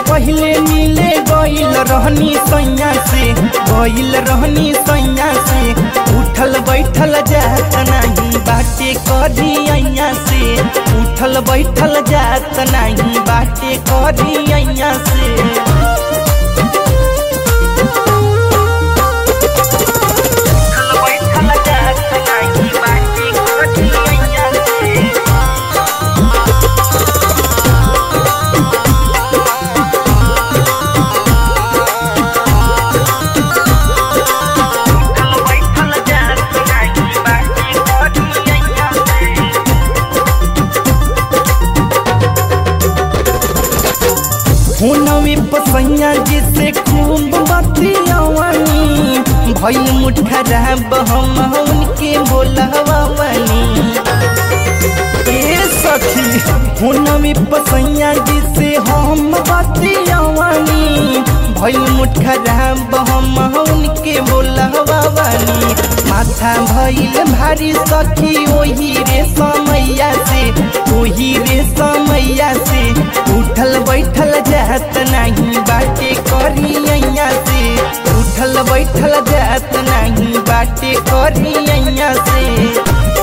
पहले मिले गईल रहनी सैया से गईल रहनी सैया से उठल बैठल जात नहीं बाटे करी अइया से उठल बैठल जात नहीं बाटे करी अइया से बैठल जात नाही बाटे करी अइया से बैठल जात नाही बाटे करी अइया से हुनवी पसैया जिसे खूब बतियावनी भइल मुठा रहब हम उनके बोलवावनी ए सखी हुनवी पसैया जिसे हम बतियावनी भइल मुठा रहब हम उनके बोलवावनी माथा भइल भारी सखी ओही रे समैया से ओही रे समैया से उठल बैठल जात नहीं बाटे करी अइया से उठल बैठल जात नहीं बाटे करी अइया से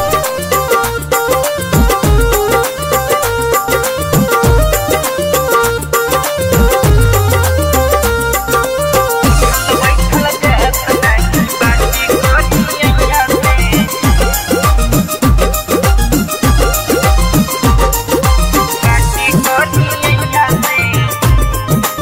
बैठल जात नहीं बाटे करी अइया से बाटे करी अइया से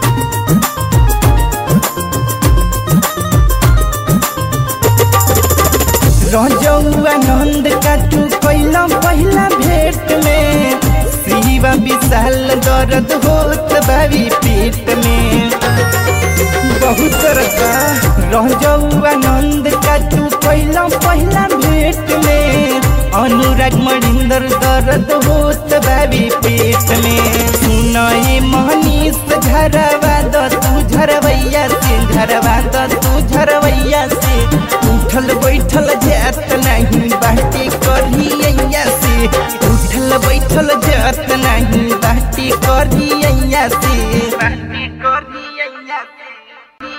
रजौआ नंद काटू कैला पहिला भेट में शिवा विशाल दर्द होत बावी पेट में बहुत रका रजौआ नंद काटू कैला पहिला भेट में अनुराग मणिंदर दर्द होत बावी पेट में सुनए मनीष झरवा द तू झरवैया से झरवा द तू झरवैया से उठल बैठल जात नहीं बाटे करी अइया से उठल बैठल जात नहीं बाटे करी अइया से बाटे करी अइया से